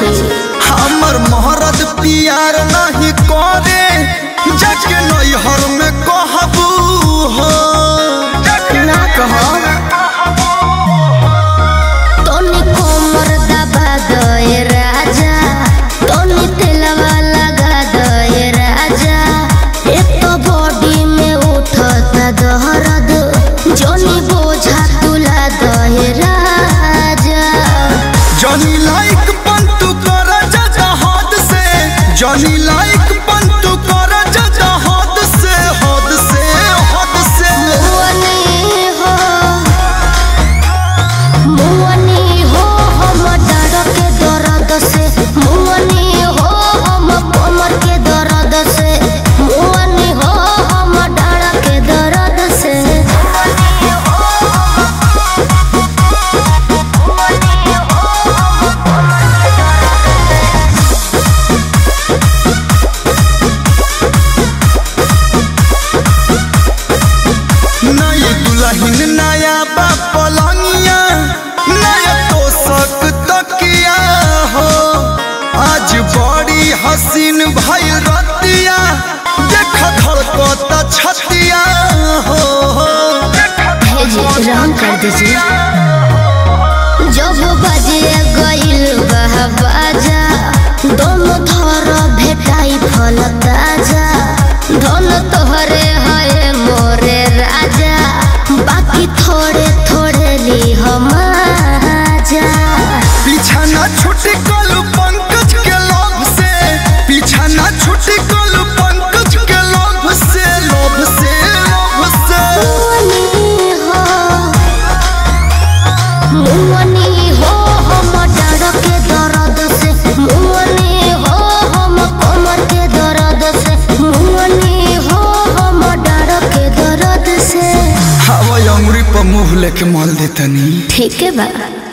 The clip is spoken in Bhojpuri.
छी हमर मोहरत प्यार नहीं करे जाके नैहर में कहबू हो ना कहो तोनी कोमर दबा दए राजा तोनी तेलवा लगा दए राजा एक तो बॉडी में उठता दहरद जोनी बोझा तुला दए राजा जनी लाइक पंतु कर जा हद से जनी लाइक पंतु कर जा हद से हद से हद से मुअनी हो मुअनी हो हम डर के दर्द से मुअनी हो हम कमर के दर्द से मुअनी हो हम डर के दर्द से नई दुल्हन नया बा पलंगिया नया तोसक तकिया हो आज बड़ी हसीन भइल रतिया देख धड़कता छतिया हो भेजी रंग कर दीजिए जब बजे गइल बह बाजा दोनों थर भेटाई फल ताजा धन तोहरे है मोरे राजा बाकी थोड़े थोड़े ली हम आजा पीछा ना छुटी कल पंकज के लोभ से पीछा ना छुटी कल पंकज के लोभ से लोभ से लोभ से मुअनी हो मुअनी हो हम डर के दर्द से मुअनी हो हम कमर के दर्द से मुअनी हो हम डर के दर्द से हवा अंगुरी पर मुंह लेके मल देतनी ठीक है बा